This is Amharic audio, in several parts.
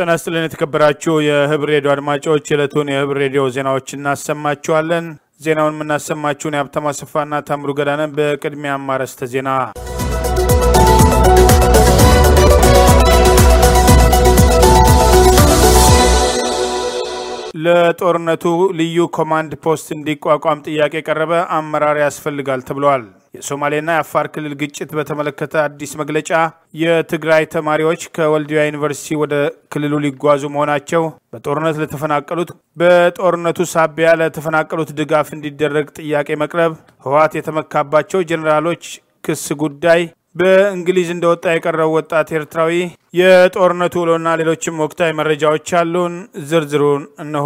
ጤና ይስጥልን የተከበራችሁ የህብር ሬዲዮ አድማጮች የዕለቱን የህብር ሬዲዮ ዜናዎች እናሰማችኋለን። ዜናውን የምናሰማችሁን የሀብታሙ አሰፋና ታምሩ ገዳነን። በቅድሚያ አርዕስተ ዜና ለጦርነቱ ልዩ ኮማንድ ፖስት እንዲቋቋም ጥያቄ ቀረበ። አመራር ያስፈልጋል ተብለዋል። የሶማሌና የአፋር ክልል ግጭት በተመለከተ አዲስ መግለጫ፣ የትግራይ ተማሪዎች ከወልዲያ ዩኒቨርሲቲ ወደ ክልሉ ሊጓዙ መሆናቸው፣ በጦርነት ለተፈናቀሉት በጦርነቱ ሳቢያ ለተፈናቀሉት ድጋፍ እንዲደረግ ጥያቄ መቅረብ፣ ህወሓት የተመካባቸው ጄኔራሎች ክስ ጉዳይ በእንግሊዝ እንደወጣ የቀረው ወጣት ኤርትራዊ፣ የጦርነቱ ውሎና ሌሎችም ወቅታዊ መረጃዎች አሉን። ዝርዝሩን እነሆ።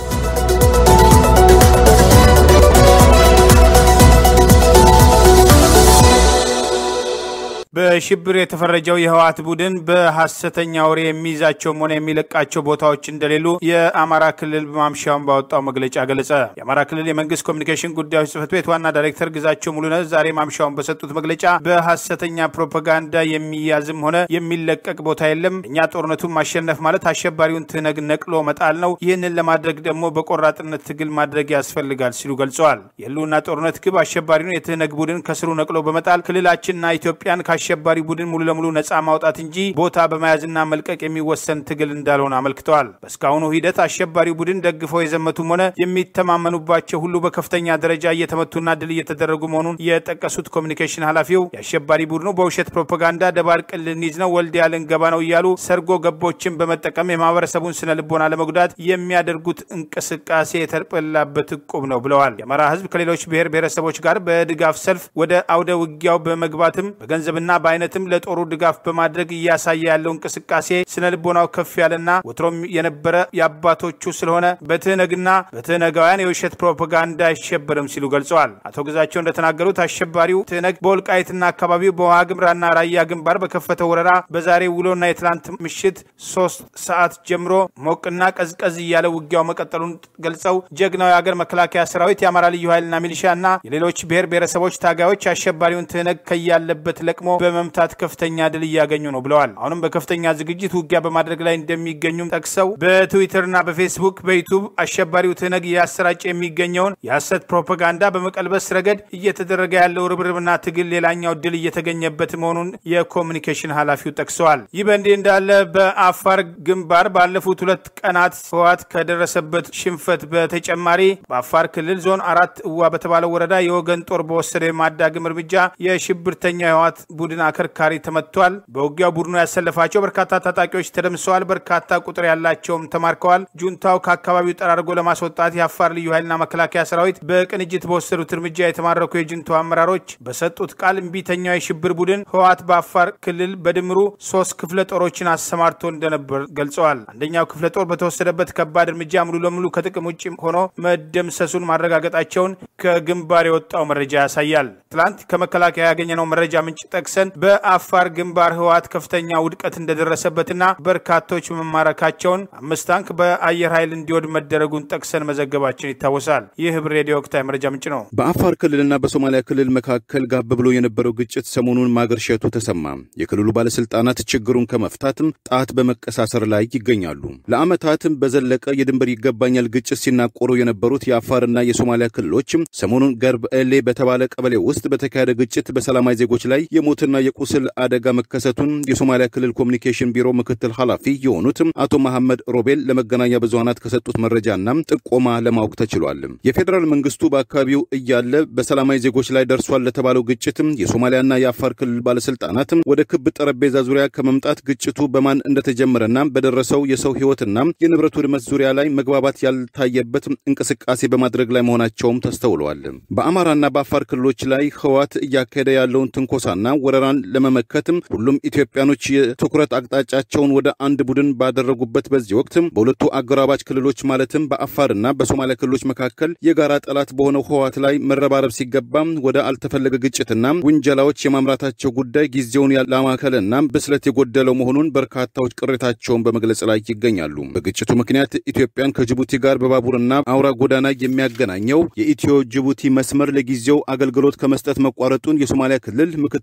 በሽብር የተፈረጀው የህወሓት ቡድን በሐሰተኛ ወሬ የሚይዛቸውም ሆነ የሚለቃቸው ቦታዎች እንደሌሉ የአማራ ክልል ማምሻውን ባወጣው መግለጫ ገለጸ። የአማራ ክልል የመንግስት ኮሚኒኬሽን ጉዳዮች ጽህፈት ቤት ዋና ዳይሬክተር ግዛቸው ሙሉነህ ዛሬ ማምሻውን በሰጡት መግለጫ በሐሰተኛ ፕሮፓጋንዳ የሚያዝም ሆነ የሚለቀቅ ቦታ የለም። እኛ ጦርነቱን ማሸነፍ ማለት አሸባሪውን ትነግ ነቅሎ መጣል ነው። ይህንን ለማድረግ ደግሞ በቆራጥነት ትግል ማድረግ ያስፈልጋል ሲሉ ገልጸዋል። የህልውና ጦርነት ግብ አሸባሪውን የትህነግ ቡድን ከስሩ ነቅሎ በመጣል ክልላችንና ኢትዮጵያን አሸባሪ ቡድን ሙሉ ለሙሉ ነጻ ማውጣት እንጂ ቦታ በመያዝና መልቀቅ የሚወሰን ትግል እንዳልሆነ አመልክተዋል። በእስካሁኑ ሂደት አሸባሪ ቡድን ደግፈው የዘመቱም ሆነ የሚተማመኑባቸው ሁሉ በከፍተኛ ደረጃ እየተመቱና ድል እየተደረጉ መሆኑን የጠቀሱት ኮሚኒኬሽን ኃላፊው የአሸባሪ ቡድኑ በውሸት ፕሮፓጋንዳ ደባርቅን ልንይዝ ነው፣ ወልዲያ ልንገባ ነው እያሉ ሰርጎ ገቦችን በመጠቀም የማህበረሰቡን ስነ ልቦና ለመጉዳት የሚያደርጉት እንቅስቃሴ የተጠላበት ዕቁብ ነው ብለዋል። የአማራ ህዝብ ከሌሎች ብሔር ብሔረሰቦች ጋር በድጋፍ ሰልፍ ወደ አውደ ውጊያው በመግባትም በገንዘብና በአይነትም ለጦሩ ድጋፍ በማድረግ እያሳየ ያለው እንቅስቃሴ ስነ ልቦናው ከፍ ያለና ወትሮም የነበረ የአባቶቹ ስለሆነ በትህነግና በትህነጋውያን የውሸት ፕሮፓጋንዳ አይሸበርም ሲሉ ገልጸዋል። አቶ ግዛቸው እንደተናገሩት አሸባሪው ትህነግ በወልቃይትና አካባቢው በዋግምራና ራያ ግንባር በከፈተው ወረራ በዛሬ ውሎና የትላንት ምሽት ሶስት ሰዓት ጀምሮ ሞቅና ቀዝቀዝ እያለ ውጊያው መቀጠሉን ገልጸው ጀግናው የአገር መከላከያ ሰራዊት የአማራ ልዩ ኃይልና ሚሊሻና የሌሎች ብሔር ብሔረሰቦች ታጋዮች አሸባሪውን ትህነግ ከያለበት ለቅሞ በመምታት ከፍተኛ ድል እያገኙ ነው ብለዋል። አሁንም በከፍተኛ ዝግጅት ውጊያ በማድረግ ላይ እንደሚገኙም ጠቅሰው በትዊተርና በፌስቡክ በዩቱብ አሸባሪው ትህነግ እያሰራጨ የሚገኘውን የሐሰት ፕሮፓጋንዳ በመቀልበስ ረገድ እየተደረገ ያለው ርብርብና ትግል ሌላኛው ድል እየተገኘበት መሆኑን የኮሚኒኬሽን ኃላፊው ጠቅሰዋል። ይህ በእንዲህ እንዳለ በአፋር ግንባር ባለፉት ሁለት ቀናት ህወሓት ከደረሰበት ሽንፈት በተጨማሪ በአፋር ክልል ዞን አራት እዋ በተባለው ወረዳ የወገን ጦር በወሰደው የማዳግም እርምጃ የሽብርተኛ የህወሓት ቡድን አከርካሪ ተመቷል። በውጊያው ቡድኑ ያሰለፋቸው በርካታ ታጣቂዎች ተደምሰዋል። በርካታ ቁጥር ያላቸውም ተማርከዋል። ጁንታው ከአካባቢው ጠራርጎ ለማስወጣት የአፋር ልዩ ኃይልና መከላከያ ሰራዊት በቅንጅት በወሰዱት እርምጃ የተማረኩ የጁንታው አመራሮች በሰጡት ቃል እምቢተኛው የሽብር ቡድን ህወሓት በአፋር ክልል በድምሩ ሶስት ክፍለ ጦሮችን አሰማርቶ እንደነበር ገልጸዋል። አንደኛው ክፍለ ጦር በተወሰደበት ከባድ እርምጃ ሙሉ ለሙሉ ከጥቅም ውጭ ሆኖ መደምሰሱን ማረጋገጣቸውን ከግንባር የወጣው መረጃ ያሳያል። ትላንት ከመከላከያ ያገኘነው መረጃ ምንጭ ጠቅሰን በአፋር ግንባር ህወሓት ከፍተኛ ውድቀት እንደደረሰበትና በርካቶች መማረካቸውን አምስት ታንክ በአየር ኃይል እንዲወድ መደረጉን ጠቅሰን መዘገባችን ይታወሳል። ይህ ህብር ሬዲዮ ወቅታዊ መረጃ ምንጭ ነው። በአፋር ክልልና በሶማሊያ ክልል መካከል ጋብ ብሎ የነበረው ግጭት ሰሞኑን ማገርሸቱ ተሰማ። የክልሉ ባለስልጣናት ችግሩን ከመፍታትም ጣት በመቀሳሰር ላይ ይገኛሉ። ለዓመታትም በዘለቀ የድንበር ይገባኛል ግጭት ሲናቆሩ የነበሩት የአፋርና የሶማሊያ ክልሎች ሰሞኑን ገርብ ኤሌ በተባለ ቀበሌ ውስጥ በተካሄደ ግጭት በሰላማዊ ዜጎች ላይ የሞትና የቁስል አደጋ መከሰቱን የሶማሊያ ክልል ኮሚኒኬሽን ቢሮ ምክትል ኃላፊ የሆኑት አቶ መሐመድ ሮቤል ለመገናኛ ብዙሃናት ከሰጡት መረጃና ጥቆማ ለማወቅ ተችሏል። የፌዴራል መንግስቱ በአካባቢው እያለ በሰላማዊ ዜጎች ላይ ደርሷል ለተባለው ግጭት የሶማሊያና የአፋር ክልል ባለስልጣናት ወደ ክብ ጠረጴዛ ዙሪያ ከመምጣት ግጭቱ በማን እንደተጀመረና በደረሰው የሰው ህይወትና የንብረት ውድመት ዙሪያ ላይ መግባባት ያልታየበት እንቅስቃሴ በማድረግ ላይ መሆናቸውም ተስተውለዋል። በአማራና በአፋር ክልሎች ላይ ህወሓት እያካሄደ ያለውን ትንኮሳና ወረራን ለመመከትም ሁሉም ኢትዮጵያኖች የትኩረት አቅጣጫቸውን ወደ አንድ ቡድን ባደረጉበት በዚህ ወቅት በሁለቱ አጎራባች ክልሎች ማለትም በአፋርና በሶማሊያ ክልሎች መካከል የጋራ ጠላት በሆነው ህወሓት ላይ መረባረብ ሲገባ ወደ አልተፈለገ ግጭትና ውንጀላዎች የማምራታቸው ጉዳይ ጊዜውን ያላማከለና ብስለት የጎደለው መሆኑን በርካታዎች ቅሬታቸውን በመግለጽ ላይ ይገኛሉ። በግጭቱ ምክንያት ኢትዮጵያን ከጅቡቲ ጋር በባቡርና አውራ ጎዳና የሚያገናኘው የኢትዮ ጅቡቲ መስመር ለጊዜው አገልግሎት ከመስጠት መቋረጡን የሶማሊያ ክልል ምክትል ፕሬዚዳንት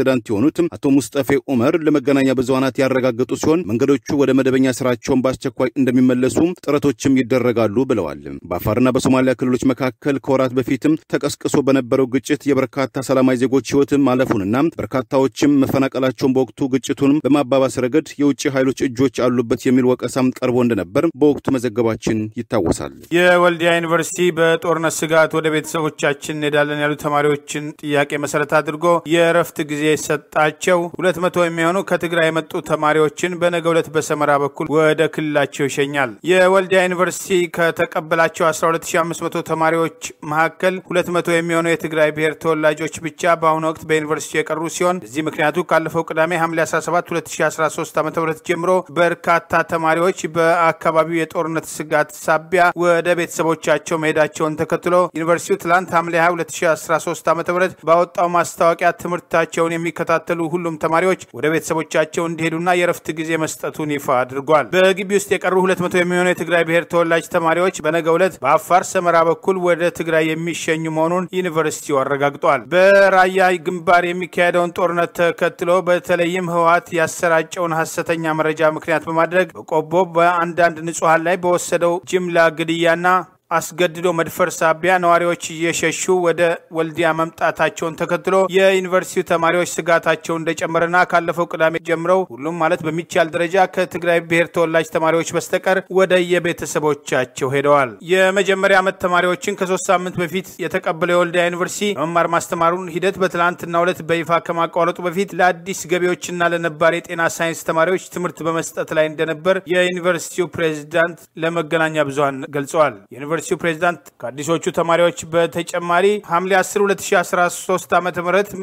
ፕሬዚዳንት የሆኑት አቶ ሙስጠፌ ኡመር ለመገናኛ ብዙሃናት ያረጋገጡ ሲሆን መንገዶቹ ወደ መደበኛ ስራቸውን በአስቸኳይ እንደሚመለሱ ጥረቶችም ይደረጋሉ ብለዋል። በአፋርና በሶማሊያ ክልሎች መካከል ከወራት በፊትም ተቀስቅሶ በነበረው ግጭት የበርካታ ሰላማዊ ዜጎች ህይወት ማለፉንና በርካታዎችም መፈናቀላቸውን በወቅቱ ግጭቱንም በማባባስ ረገድ የውጭ ኃይሎች እጆች አሉበት የሚል ወቀሳም ቀርቦ እንደነበር በወቅቱ መዘገባችን ይታወሳል። የወልዲያ ዩኒቨርሲቲ በጦርነት ስጋት ወደ ቤተሰቦቻችን እንሄዳለን ያሉ ተማሪዎችን ጥያቄ መሰረት አድርጎ የእረፍት ጊዜ ሰጣቸው። ሁለት መቶ የሚሆኑ ከትግራይ የመጡ ተማሪዎችን በነገ ዕለት በሰመራ በኩል ወደ ክልላቸው ይሸኛል። የወልዲያ ዩኒቨርሲቲ ከተቀበላቸው 12500 ተማሪዎች መካከል 200 የሚሆኑ የትግራይ ብሔር ተወላጆች ብቻ በአሁኑ ወቅት በዩኒቨርሲቲ የቀሩ ሲሆን እዚህ ምክንያቱ ካለፈው ቅዳሜ ሐምሌ 17 2013 ዓ ም ጀምሮ በርካታ ተማሪዎች በአካባቢው የጦርነት ስጋት ሳቢያ ወደ ቤተሰቦቻቸው መሄዳቸውን ተከትሎ ዩኒቨርሲቲው ትላንት ሐምሌ 20 2013 ዓ ም ባወጣው ማስታወቂያ ትምህርታቸውን የሚከታተሉ ሁሉም ተማሪዎች ወደ ቤተሰቦቻቸው እንዲሄዱና የረፍት ጊዜ መስጠቱን ይፋ አድርጓል። በግቢ ውስጥ የቀሩ 200 የሚሆኑ የትግራይ ብሔር ተወላጅ ተማሪዎች በነገው ዕለት በአፋር ሰመራ በኩል ወደ ትግራይ የሚሸኙ መሆኑን ዩኒቨርሲቲው አረጋግጧል። በራያ ግንባር የሚካሄደውን ጦርነት ተከትሎ በተለይም ህወሓት ያሰራጨውን ሐሰተኛ መረጃ ምክንያት በማድረግ በቆቦ በአንዳንድ ንጹሐን ላይ በወሰደው ጅምላ ግድያና አስገድዶ መድፈር ሳቢያ ነዋሪዎች እየሸሹ ወደ ወልዲያ መምጣታቸውን ተከትሎ የዩኒቨርሲቲው ተማሪዎች ስጋታቸው እንደጨመረና ካለፈው ቅዳሜ ጀምረው ሁሉም ማለት በሚቻል ደረጃ ከትግራይ ብሔር ተወላጅ ተማሪዎች በስተቀር ወደ የቤተሰቦቻቸው ሄደዋል። የመጀመሪያ ዓመት ተማሪዎችን ከሶስት ሳምንት በፊት የተቀበለው የወልዲያ ዩኒቨርሲቲ መማር ማስተማሩን ሂደት በትናንትናው ዕለት በይፋ ከማቋረጡ በፊት ለአዲስ ገቢዎችና ለነባር የጤና ሳይንስ ተማሪዎች ትምህርት በመስጠት ላይ እንደነበር የዩኒቨርሲቲው ፕሬዚዳንት ለመገናኛ ብዙሃን ገልጸዋል። የዩኒቨርሲቲው ፕሬዚዳንት ከአዲሶቹ ተማሪዎች በተጨማሪ ሐምሌ 10 2013 ዓ ም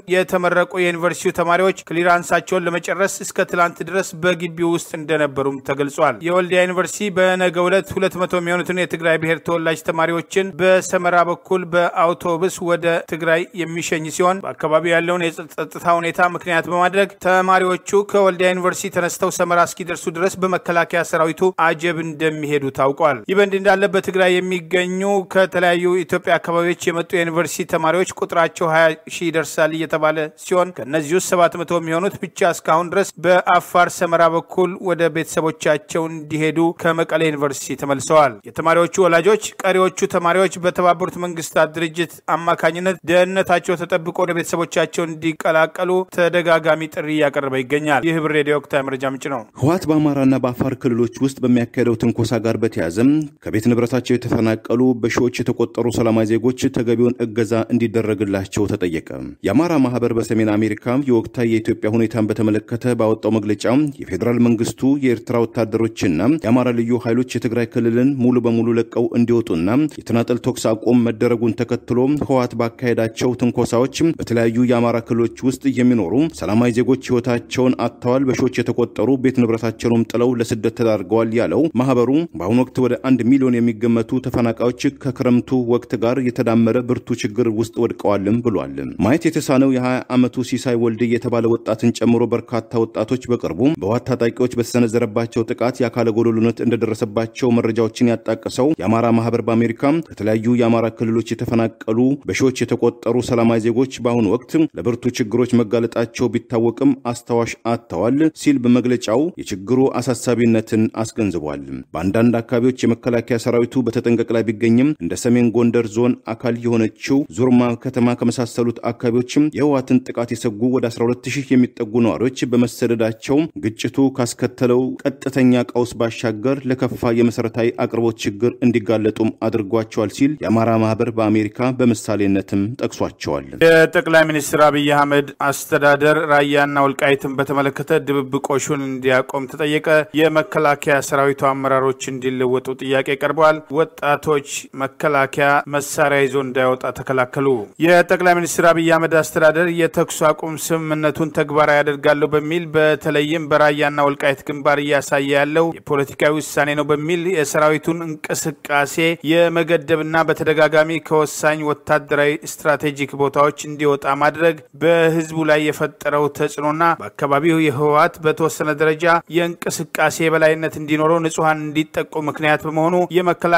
የተመረቁ የዩኒቨርሲቲው ተማሪዎች ክሊራንሳቸውን ለመጨረስ እስከ ትላንት ድረስ በግቢው ውስጥ እንደነበሩም ተገልጿል። የወልዲያ ዩኒቨርሲቲ በነገው ዕለት 200 የሚሆኑትን የትግራይ ብሔር ተወላጅ ተማሪዎችን በሰመራ በኩል በአውቶቡስ ወደ ትግራይ የሚሸኝ ሲሆን በአካባቢው ያለውን የጸጥታ ሁኔታ ምክንያት በማድረግ ተማሪዎቹ ከወልዲያ ዩኒቨርሲቲ ተነስተው ሰመራ እስኪደርሱ ድረስ በመከላከያ ሰራዊቱ አጀብ እንደሚሄዱ ታውቋል። ይህ በእንዲህ እንዳለ በትግራይ የሚገኙ ከተለያዩ ኢትዮጵያ አካባቢዎች የመጡ የዩኒቨርሲቲ ተማሪዎች ቁጥራቸው 20 ሺህ ይደርሳል እየተባለ ሲሆን ከእነዚህ ውስጥ 700 የሚሆኑት ብቻ እስካሁን ድረስ በአፋር ሰመራ በኩል ወደ ቤተሰቦቻቸው እንዲሄዱ ከመቀሌ ዩኒቨርሲቲ ተመልሰዋል። የተማሪዎቹ ወላጆች ቀሪዎቹ ተማሪዎች በተባበሩት መንግስታት ድርጅት አማካኝነት ደህንነታቸው ተጠብቆ ወደ ቤተሰቦቻቸው እንዲቀላቀሉ ተደጋጋሚ ጥሪ እያቀረበ ይገኛል። ይህ ህብር ሬዲዮ ወቅታዊ መረጃ ምንጭ ነው። ህወሓት በአማራና በአፋር ክልሎች ውስጥ በሚያካሄደው ትንኮሳ ጋር በተያያዘም ከቤት ንብረታቸው የተፈናቀሉ በሺዎች የተቆጠሩ ሰላማዊ ዜጎች ተገቢውን እገዛ እንዲደረግላቸው ተጠየቀ። የአማራ ማህበር በሰሜን አሜሪካ የወቅታዊ የኢትዮጵያ ሁኔታን በተመለከተ ባወጣው መግለጫ የፌዴራል መንግስቱ የኤርትራ ወታደሮችና የአማራ ልዩ ኃይሎች የትግራይ ክልልን ሙሉ በሙሉ ለቀው እንዲወጡና የተናጠል ተኩስ አቁም መደረጉን ተከትሎ ህወሓት ባካሄዳቸው ትንኮሳዎች በተለያዩ የአማራ ክልሎች ውስጥ የሚኖሩ ሰላማዊ ዜጎች ህይወታቸውን አጥተዋል፣ በሺዎች የተቆጠሩ ቤት ንብረታቸውንም ጥለው ለስደት ተዳርገዋል ያለው ማህበሩ በአሁኑ ወቅት ወደ አንድ ሚሊዮን የሚገመቱ ተፈናቃዮች ከክረምቱ ወቅት ጋር የተዳመረ ብርቱ ችግር ውስጥ ወድቀዋልም ብሏል። ማየት የተሳነው የ20 ዓመቱ ሲሳይ ወልድ የተባለ ወጣትን ጨምሮ በርካታ ወጣቶች በቅርቡ በህወሓት ታጣቂዎች በተሰነዘረባቸው ጥቃት የአካለ ጎዶሎነት እንደደረሰባቸው መረጃዎችን ያጣቀሰው የአማራ ማህበር በአሜሪካ ከተለያዩ የአማራ ክልሎች የተፈናቀሉ በሺዎች የተቆጠሩ ሰላማዊ ዜጎች በአሁኑ ወቅት ለብርቱ ችግሮች መጋለጣቸው ቢታወቅም አስታዋሽ አጥተዋል ሲል በመግለጫው የችግሩ አሳሳቢነትን አስገንዝቧል። በአንዳንድ አካባቢዎች የመከላከያ ሰራዊቱ በተጠንቀቅ ላይ ቢገኝም እንደ ሰሜን ጎንደር ዞን አካል የሆነችው ዙርማ ከተማ ከመሳሰሉት አካባቢዎችም የህወሓትን ጥቃት የሰጉ ወደ 12000 የሚጠጉ ነዋሪዎች በመሰደዳቸው ግጭቱ ካስከተለው ቀጥተኛ ቀውስ ባሻገር ለከፋ የመሰረታዊ አቅርቦት ችግር እንዲጋለጡም አድርጓቸዋል ሲል የአማራ ማህበር በአሜሪካ በምሳሌነትም ጠቅሷቸዋል። የጠቅላይ ሚኒስትር አብይ አህመድ አስተዳደር ራያና ወልቃይትን በተመለከተ ድብብቆሹን እንዲያቆም ተጠየቀ። የመከላከያ ሰራዊቱ አመራሮች እንዲለወጡ ጥያቄ ቀርበዋል። ወጣቶች መከላከያ መሳሪያ ይዞ እንዳይወጣ ተከላከሉ። የጠቅላይ ሚኒስትር አብይ አህመድ አስተዳደር የተኩስ አቁም ስምምነቱን ተግባራዊ ያደርጋለሁ በሚል በተለይም በራያና ወልቃይት ግንባር እያሳየ ያለው የፖለቲካዊ ውሳኔ ነው በሚል የሰራዊቱን እንቅስቃሴ የመገደብና በተደጋጋሚ ከወሳኝ ወታደራዊ ስትራቴጂክ ቦታዎች እንዲወጣ ማድረግ በህዝቡ ላይ የፈጠረው ተጽዕኖና በአካባቢው የህወሓት በተወሰነ ደረጃ የእንቅስቃሴ የበላይነት እንዲኖረው ንጹሐን እንዲጠቁ ምክንያት በመሆኑ የመከላከያ ሰራዊቱ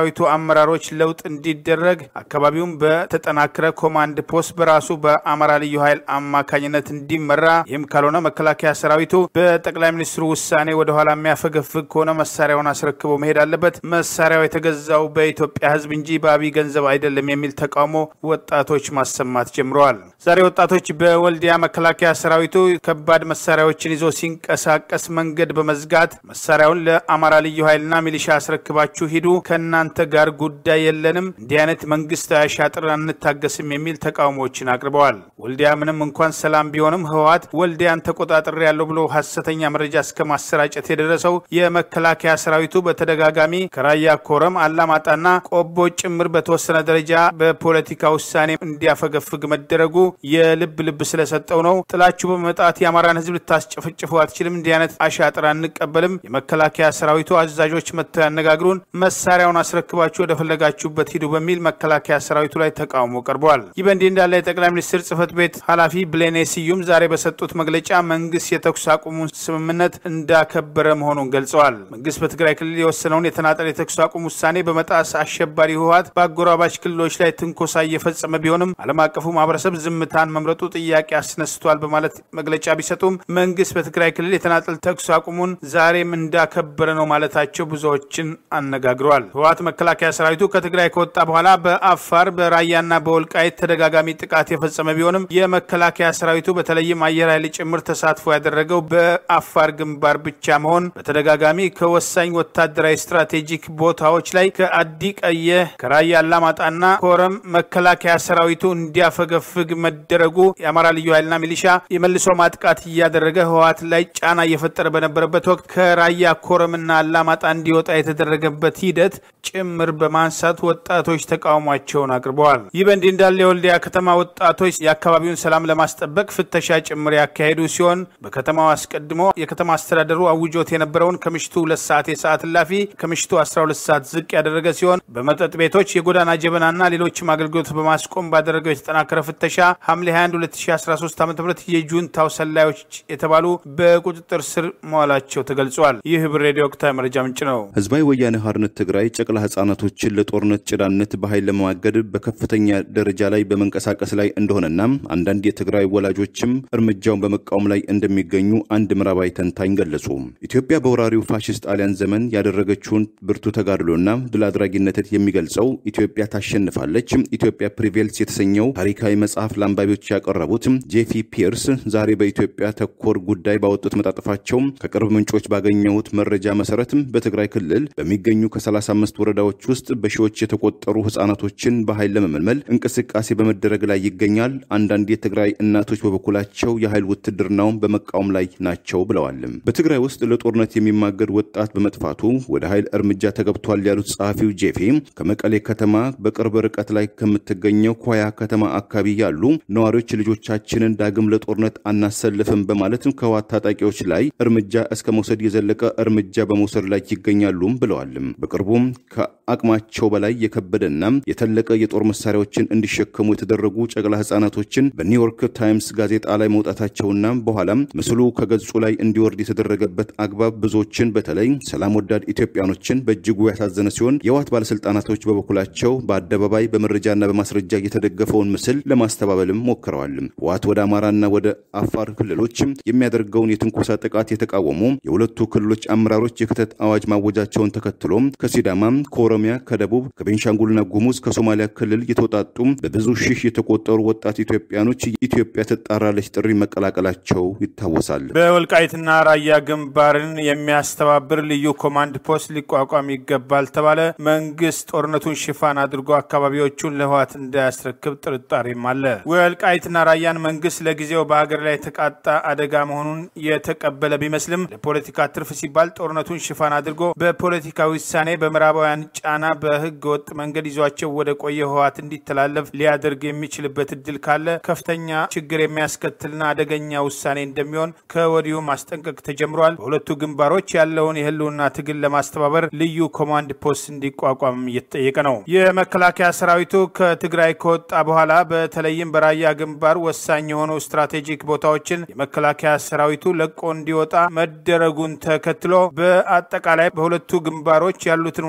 የሰራዊቱ አመራሮች ለውጥ እንዲደረግ አካባቢውም በተጠናከረ ኮማንድ ፖስት በራሱ በአማራ ልዩ ኃይል አማካኝነት እንዲመራ ይህም ካልሆነ መከላከያ ሰራዊቱ በጠቅላይ ሚኒስትሩ ውሳኔ ወደኋላ የሚያፈገፍግ ከሆነ መሳሪያውን አስረክቦ መሄድ አለበት። መሳሪያው የተገዛው በኢትዮጵያ ሕዝብ እንጂ በአብይ ገንዘብ አይደለም የሚል ተቃውሞ ወጣቶች ማሰማት ጀምረዋል። ዛሬ ወጣቶች በወልዲያ መከላከያ ሰራዊቱ ከባድ መሳሪያዎችን ይዞ ሲንቀሳቀስ መንገድ በመዝጋት መሳሪያውን ለአማራ ልዩ ኃይልና ሚሊሻ አስረክባችሁ ሂዱ፣ ከእናንተ ጋር ጉዳይ የለንም፣ እንዲህ አይነት መንግስታዊ አሻጥር አንታገስም የሚል ተቃውሞዎችን አቅርበዋል። ወልዲያ ምንም እንኳን ሰላም ቢሆንም ህወሓት ወልዲያን ተቆጣጠር ያለው ብሎ ሀሰተኛ መረጃ እስከ ማሰራጨት የደረሰው የመከላከያ ሰራዊቱ በተደጋጋሚ ከራያ ኮረም፣ አላማጣና ቆቦ ጭምር በተወሰነ ደረጃ በፖለቲካ ውሳኔ እንዲያፈገፍግ መደረጉ የልብ ልብ ስለሰጠው ነው። ጥላችሁ በመምጣት የአማራን ህዝብ ልታስጨፈጭፉ አትችልም፣ እንዲህ አይነት አሻጥር አንቀበልም። የመከላከያ ሰራዊቱ አዛዦች መጥተው ያነጋግሩን፣ መሳሪያውን አስረክባችሁ ወደፈለጋችሁበት ሂዱ በሚል መከላከያ ሰራዊቱ ላይ ተቃውሞ ቀርበዋል። ይህ በእንዲህ እንዳለ የጠቅላይ ሚኒስትር ጽህፈት ቤት ኃላፊ ብሌኔ ስዩም ዛሬ በሰጡት መግለጫ መንግስት የተኩስ አቁሙን ስምምነት እንዳከበረ መሆኑን ገልጸዋል። መንግስት በትግራይ ክልል የወሰነውን የተናጠል የተኩስ አቁም ውሳኔ በመጣስ አሸባሪ ህወሓት በአጎራባች ክልሎች ላይ ትንኮሳ እየፈጸመ ቢሆንም ዓለም አቀፉ ማህበረሰብ ዝምታን መምረጡ ጥያቄ አስነስቷል በማለት መግለጫ ቢሰጡም መንግስት በትግራይ ክልል የተናጠል ተኩስ አቁሙን ዛሬም እንዳከበረ ነው ማለታቸው ብዙዎችን አነጋግረዋል። ህወሓት መከላከያ ሰራዊቱ ከትግራይ ከወጣ በኋላ በአፋር በራያና በወልቃይት ተደጋጋሚ ጥቃት የፈጸመ ቢሆንም የመከላከያ ሰራዊቱ በተለይም አየር ኃይል ጭምር ተሳትፎ ያደረገው በአፋር ግንባር ብቻ መሆን በተደጋጋሚ ከወሳኝ ወታደራዊ ስትራቴጂክ ቦታዎች ላይ ከአዲ ቀየ ከራያ አላማጣና ኮረም መከላከያ ሰራዊቱ እንዲያፈገፍግ መደረጉ የአማራ ልዩ ኃይልና ሚሊሻ የመልሶ ማጥቃት እያደረገ ህወሓት ላይ ጫና እየፈጠረ በነበረበት ወቅት ከራያ ኮረምና አላማጣ እንዲወጣ የተደረገበት ሂደት ጭምር በማንሳት ወጣቶች ተቃውሟቸውን አቅርበዋል። ይህ በእንዲህ እንዳለ የወልዲያ ከተማ ወጣቶች የአካባቢውን ሰላም ለማስጠበቅ ፍተሻ ጭምር ያካሄዱ ሲሆን በከተማው አስቀድሞ የከተማ አስተዳደሩ አውጆት የነበረውን ከምሽቱ ሁለት ሰዓት የሰዓት እላፊ ከምሽቱ 12 ሰዓት ዝቅ ያደረገ ሲሆን በመጠጥ ቤቶች የጎዳና ጀበናና ሌሎችም አገልግሎት በማስቆም ባደረገው የተጠናከረ ፍተሻ ሐምሌ 21 2013 ዓ ም የጁንታው ሰላዮች የተባሉ በቁጥጥር ስር መዋላቸው ተገልጿል። ይህ ህብር ሬዲዮ ወቅታዊ መረጃ ምንጭ ነው። ህዝባዊ ወያነ ሓርነት ትግራይ ጨቅላ ህጻናቶችን ለጦርነት ጭዳነት በኃይል ለመዋገድ በከፍተኛ ደረጃ ላይ በመንቀሳቀስ ላይ እንደሆነና አንዳንድ የትግራይ ወላጆችም እርምጃውን በመቃወም ላይ እንደሚገኙ አንድ ምዕራባዊ ተንታኝ ገለጹ። ኢትዮጵያ በወራሪው ፋሽስት ጣሊያን ዘመን ያደረገችውን ብርቱ ተጋድሎና ድል አድራጊነትን የሚገልጸው ኢትዮጵያ ታሸንፋለች፣ ኢትዮጵያ ፕሪቬልስ የተሰኘው ታሪካዊ መጽሐፍ ለአንባቢዎች ያቀረቡት ጄፊ ፒርስ ዛሬ በኢትዮጵያ ተኮር ጉዳይ ባወጡት መጣጥፋቸው ከቅርብ ምንጮች ባገኘሁት መረጃ መሰረት በትግራይ ክልል በሚገኙ ከ35 ወረዳዎች ውስጥ በሺዎች የተቆጠሩ ህጻናቶችን በኃይል ለመመልመል እንቅስቃሴ በመደረግ ላይ ይገኛል። አንዳንድ የትግራይ እናቶች በበኩላቸው የኃይል ውትድርናውን በመቃወም ላይ ናቸው ብለዋል። በትግራይ ውስጥ ለጦርነት የሚማገድ ወጣት በመጥፋቱ ወደ ኃይል እርምጃ ተገብቷል ያሉት ጸሐፊው ጄፌ ከመቀሌ ከተማ በቅርብ ርቀት ላይ ከምትገኘው ኮያ ከተማ አካባቢ ያሉ ነዋሪዎች ልጆቻችንን ዳግም ለጦርነት አናሰልፍም በማለት ከህወሓት ታጣቂዎች ላይ እርምጃ እስከ መውሰድ የዘለቀ እርምጃ በመውሰድ ላይ ይገኛሉም ብለዋል። በቅርቡም ከአቅማቸው በላይ የከበደና የተለቀ የጦር መሳሪያዎችን እንዲሸከሙ የተደረጉ ጨቅላ ህጻናቶችን በኒውዮርክ ታይምስ ጋዜጣ ላይ መውጣታቸውና በኋላም ምስሉ ከገጹ ላይ እንዲወርድ የተደረገበት አግባብ ብዙዎችን በተለይ ሰላም ወዳድ ኢትዮጵያኖችን በእጅጉ ያሳዘነ ሲሆን የህወሓት ባለስልጣናቶች በበኩላቸው በአደባባይ በመረጃና በማስረጃ የተደገፈውን ምስል ለማስተባበልም ሞክረዋል። ህወሓት ወደ አማራና ወደ አፋር ክልሎች የሚያደርገውን የትንኮሳ ጥቃት የተቃወሙ የሁለቱ ክልሎች አመራሮች የክተት አዋጅ ማወጃቸውን ተከትሎ ከሲዳማ፣ ከኦሮሚያ፣ ከደቡብ፣ ከቤንሻንጉልና ጉሙዝ፣ ከሶማሊያ ክልል የተውጣጡ በብዙ ሺህ የተቆጠሩ ወጣት ኢትዮጵያኖች ኢትዮጵያ ትጣራለች ጥሪ መቀላቀላቸው ይታወሳል። በወልቃይትና ራያ ግንባርን የሚያስተባብር ልዩ ኮማንድ ፖስት ሊቋቋም ይገባል ተባለ። መንግስት ጦርነቱን ሽፋን አድርጎ አካባቢዎቹን ለህወሓት እንዳያስረክብ ጥርጣሬም አለ። ወልቃይትና ራያን መንግስት ለጊዜው በሀገር ላይ የተቃጣ አደጋ መሆኑን የተቀበለ ቢመስልም ለፖለቲካ ትርፍ ሲባል ጦርነቱን ሽፋን አድርጎ በፖለቲካ ውሳኔ በምዕራባውያን ጫና በህገ ወጥ መንገድ ይዟቸው ወደ ቆየ ህወሓት እንዲተላለፍ ሊያደርግ የሚችልበት እድል ካለ ከፍተኛ ችግር የሚያስከትልና አደገኛ ውሳኔ እንደሚሆን ከወዲሁ ማስጠንቀቅ ተጀምሯል። በሁለቱ ግንባሮች ያለውን የህልውና ትግል ለማስተባበር ልዩ ኮማንድ ፖስት እንዲቋቋም እየተጠየቀ ነው። የመከላከያ ሰራዊቱ ከትግራይ ከወጣ በኋላ በተለይም በራያ ግንባር ወሳኝ የሆኑ ስትራቴጂክ ቦታዎችን የመከላከያ ሰራዊቱ ለቆ እንዲወጣ መደረጉን ተከትሎ በአጠቃላይ በሁለቱ ግንባሮች ያሉትን ሁኔታዎች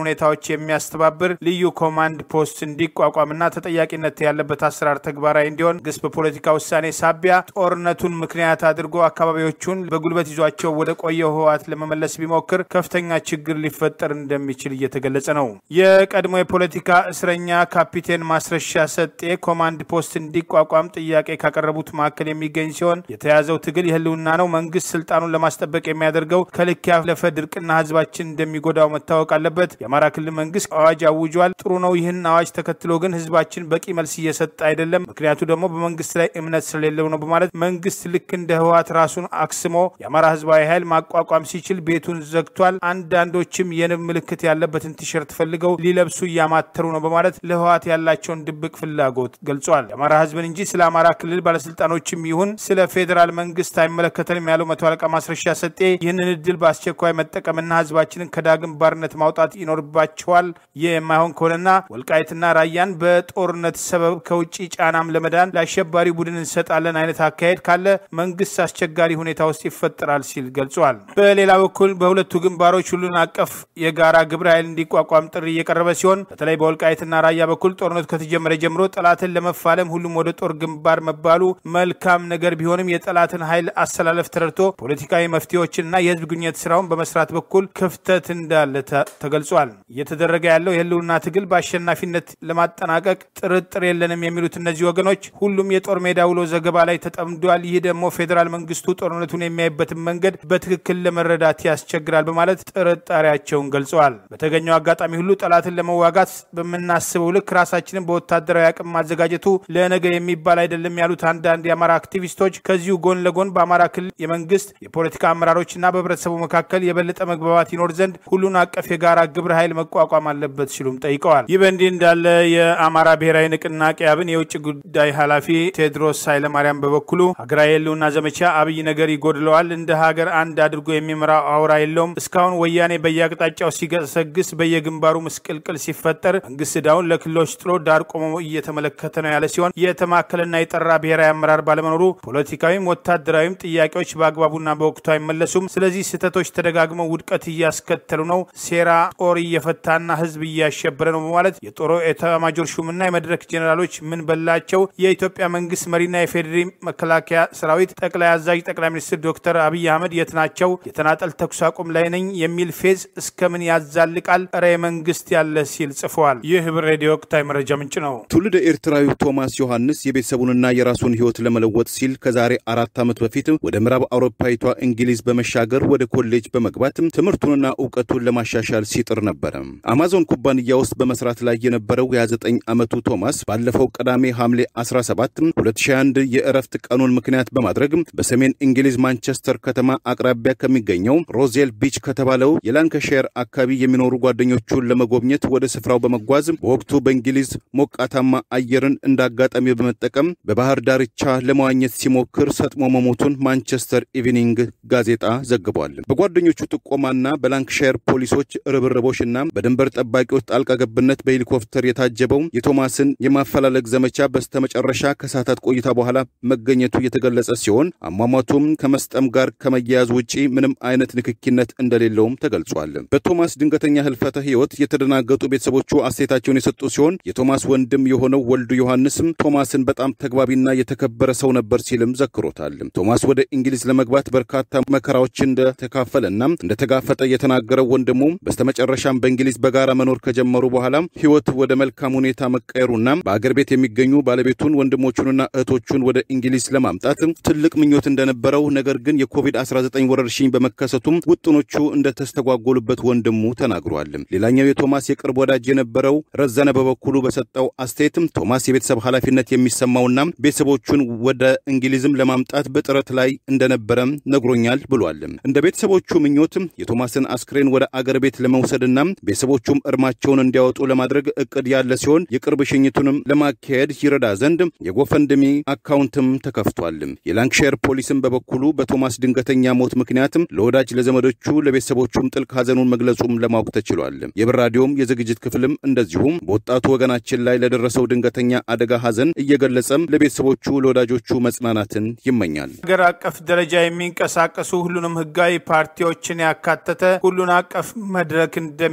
የሚያስተባብር ልዩ ኮማንድ ፖስት እንዲቋቋምና ተጠያቂነት ያለበት አሰራር ተግባራዊ እንዲሆን ግስ በፖለቲካ ውሳኔ ሳቢያ ጦርነቱን ምክንያት አድርጎ አካባቢዎቹን በጉልበት ይዟቸው ወደ ቆየው ህወሓት ለመመለስ ቢሞክር ከፍተኛ ችግር ሊፈጠር እንደሚችል እየተገለጸ ነው። የቀድሞ የፖለቲካ እስረኛ ካፒቴን ማስረሻ ሰጤ ኮማንድ ፖስት እንዲቋቋም ጥያቄ ካቀረቡት መካከል የሚገኝ ሲሆን የተያዘው ትግል የህልውና ነው። መንግስት ስልጣኑን ለማስጠበቅ የሚያደርገው ከልክ ያለፈ ድርቅና ህዝባችን እንደሚጎዳው መታወቅ አለበት። የአማራ ክልል መንግስት አዋጅ አውጇል። ጥሩ ነው። ይህን አዋጅ ተከትሎ ግን ህዝባችን በቂ መልስ እየሰጠ አይደለም። ምክንያቱ ደግሞ በመንግስት ላይ እምነት ስለሌለው ነው በማለት መንግስት ልክ እንደ ህወሓት ራሱን አክስሞ የአማራ ህዝባዊ ኃይል ማቋቋም ሲችል ቤቱን ዘግቷል። አንዳንዶችም የንብ ምልክት ያለበትን ቲሸርት ፈልገው ሊለብሱ እያማተሩ ነው በማለት ለህወሓት ያላቸውን ድብቅ ፍላጎት ገልጿል። የአማራ ህዝብን እንጂ ስለ አማራ ክልል ባለስልጣኖችም ይሁን ስለ ፌዴራል መንግስት አይመለከተንም ያለው መቶ አለቃ ማስረሻ ሰጤ ይህንን እድል በአስቸኳይ መጠቀምና ህዝባችንን ከዳግም ባርነት ማውጣት ይኖርባቸዋል። ይህ የማይሆን ከሆነና ወልቃይትና ራያን በጦርነት ሰበብ ከውጭ ጫናም ለመዳን ለአሸባሪ ቡድን እንሰጣለን አይነት አካሄድ ካለ መንግስት አስቸጋሪ ሁኔታ ውስጥ ይፈጠራል ሲል ገልጿል። በሌላ በኩል በሁለቱ ግንባሮች ሁሉን አቀፍ የጋራ ግብረ ኃይል እንዲቋቋም ጥሪ እየቀረበ ሲሆን በተለይ በወልቃይትና ራያ በኩል ጦርነቱ ከተጀመረ ጀምሮ ጠላትን ለመፋለም ሁሉም ወደ ጦር ግንባር መባሉ መልካም ነገር ቢሆንም የጠላትን ኃይል አሰላለፍ ተረድቶ ፖለቲካዊ መፍትሄዎችንና የህዝብ ግንኙነት ስራውን በመስራት በኩል ክፍተት እንዳለ ተገልጿል። እየተደረገ ያለው የህልውና ትግል በአሸናፊነት ለማጠናቀቅ ጥርጥር የለንም የሚሉት እነዚህ ወገኖች ሁሉም የጦር ሜዳ ውሎ ዘገባ ላይ ተጠምዷል። ይህ ደግሞ ፌዴራል መንግስቱ ጦርነቱን የሚያይበትን መንገድ በትክክል ለመረዳት ያስቸግራል በማለት ጥርጣሬያቸውን ገልጸዋል። በተገኘው አጋጣሚ ሁሉ ጠላትን ለመዋጋት በምናስበው ልክ ራሳችንን በወታደራዊ አቅም ማዘጋጀቱ ለነገ የሚባል አይደለም ያሉት አንዳንድ የአማራ አክቲቪስቶች ከዚሁ ጎን ለጎን በአማራ ክልል የመንግስት የፖለቲካ አመራሮችና በህብረተሰቡ መካከል የበለጠ መግባባት ይኖር ዘንድ ሁሉን አቀፍ የጋራ ግብረ ኃይል መቋቋም አለበት ሲሉም ጠይቀዋል። ይህ በእንዲህ እንዳለ የአማራ ብሔራዊ ንቅናቄ አብን የውጭ ጉዳይ ኃላፊ ቴዎድሮስ ኃይለማርያም በበኩሉ ሀገራዊ የህልውና ዘመቻ አብይ ነገር ይጎድለዋል፣ እንደ ሀገር አንድ አድርጎ የሚመራው አውራ የለውም። እስካሁን ወያኔ በየአቅጣጫው ሲገሰግስ፣ በየግንባሩ ምስቅልቅል ሲፈጠር መንግስት ዕዳውን ለክልሎች ጥሎ ዳር ቆሞ እየተመለከተ ነው ያለ ሲሆን የተማከለና የጠራ ብሔራዊ አመራር ባለመኖሩ ፖለቲካዊም ወታደራዊም ጥያቄዎች በአግባቡና በወቅቱ አይመለሱም። ስለዚህ ስህተቶች ተደጋግመው ውድቀት እያስከተሉ ነው። ሴራ ጦር እየፈታና ህዝብ እያሸበረ ነው በማለት የጦር ኤታማዦር ሹምና የመድረክ ጄኔራሎች ምን በላቸው የኢትዮጵያ መንግስት መሪና የፌዴሪ መከላከያ ሰራዊት ጠቅላይ አዛዥ ጠቅላይ ሚኒስትር ዶክተር አብይ አህመድ የት ናቸው? የተናጠል ተኩስ አቁም ላይ ነኝ የሚል ፌዝ እስከምን ያዛልቃል? እረ መንግስት ያለ ሲል ጽፈዋል። ይህ ህብር ሬዲዮ ወቅታዊ መረጃ ምንጭ ነው። ትውልደ ኤርትራዊው ቶማስ ዮሐንስ የቤተሰቡንና የራሱን ህይወት ለመለወጥ ሲል ከዛሬ አራት ዓመት በፊት ወደ ምዕራብ አውሮፓዊቷ እንግሊዝ በመሻገር ወደ ኮሌጅ በመግባት ትምህርቱንና እውቀቱን ለማሻሻል ሲጥር ነበረ። አማዞን ኩባንያ ውስጥ በመስራት ላይ የነበረው የ29 ዓመቱ ቶማስ ባለፈው ቅዳሜ ሐምሌ 17 2021 የእረፍት ቀኑን ምክንያት በማድረግ በሰሜን እንግሊዝ ማንቸስተር ከተማ አቅራቢያ ከሚገኘው ሮዜል ቢች ከተባለው የላንካሻየር አካባቢ የሚኖሩ ጓደኞቹን ለመጎብኘት ወደ ስፍራው በመጓዝ በወቅቱ በእንግሊዝ ሞቃታማ አየርን እንደ አጋጣሚ በመጠቀም በባህር ዳርቻ ለመዋኘት ሲሞክር ሰጥሞ መሞቱን ማንቸስተር ኢቭኒንግ ጋዜጣ ዘግቧል። በጓደኞቹ ጥቆማና በላንክሻየር ፖሊሶች ርብርቦችና በድንበር ጠባቂዎች ጣልቃ ገብነት በሄሊኮፕተር የታጀበው የቶማስን የማፈላለግ ዘመቻ በስተመጨረሻ ከሰዓታት ቆይታ በኋላ መገኘቱ የተገለጸ ሲሆን አሟሟቱም ከመስጠም ጋር ከመያያዝ ውጪ ምንም አይነት ንክኪነት እንደሌለውም ተገልጿል። በቶማስ ድንገተኛ ህልፈተ ህይወት የተደናገጡ ቤተሰቦቹ አስተያየታቸውን የሰጡ ሲሆን የቶማስ ወንድም የሆነው ወልዱ ዮሐንስም ቶማስን በጣም ተግባቢና የተከበረ ሰው ነበር ሲልም ዘክሮታል። ቶማስ ወደ እንግሊዝ ለመግባት በርካታ መከራዎች እንደተካፈለና እንደተጋፈጠ የተናገረው ወንድሙ በስተመጨረሻም በእንግሊዝ በጋራ መኖር ከጀመሩ በኋላ ህይወት ወደ መልካም ሁኔታ መቀየሩና በአገር ቤት የሚገኙ ባለቤቱን ወንድሞቹንና እህቶቹን ወደ እንግሊዝ ለማምጣት ትልቅ ምኞት እንደነበረው ነገር ግን የኮቪድ-19 ወረርሽኝ በመከሰቱም ውጥኖቹ እንደተስተጓጎሉበት ወንድሙ ተናግሯል። ሌላኛው የቶማስ የቅርብ ወዳጅ የነበረው ረዘነ በበኩሉ በሰጠው አስተያየትም ቶማስ የቤተሰብ ኃላፊነት የሚሰማውና ቤተሰቦቹን ወደ እንግሊዝም ለማምጣት በጥረት ላይ እንደነበረም ነግሮኛል ብሏል። እንደ ቤተሰቦቹ ምኞትም የቶማስን አስክሬን ወደ አገር ቤት ለመውሰድና ቤተሰቦቹም እርማቸውን እንዲያወጡ ለማድረግ እቅድ ያለ ሲሆን የቅርብ ሽኝቱንም ለማካሄድ ይረዳ ዘንድ የጎፈንድሚ አካውንትም ተከፍቷል። የላንክሻየር ፖሊስም በበኩሉ በቶማስ ድንገተኛ ሞት ምክንያትም ለወዳጅ ለዘመዶቹ፣ ለቤተሰቦቹም ጥልቅ ሐዘኑን መግለጹም ለማወቅ ተችሏል። የብር ራዲዮም የዝግጅት ክፍልም እንደዚሁም በወጣቱ ወገናችን ላይ ለደረሰው ድንገተኛ አደጋ ሐዘን እየገለጸም ለቤተሰቦቹ፣ ለወዳጆቹ መጽናናትን ይመኛል። ሀገር አቀፍ ደረጃ የሚንቀሳቀሱ ሁሉንም ህጋዊ ፓርቲዎችን ያካተተ ሁሉን አቀፍ መድረክ እንደሚዘጋጅ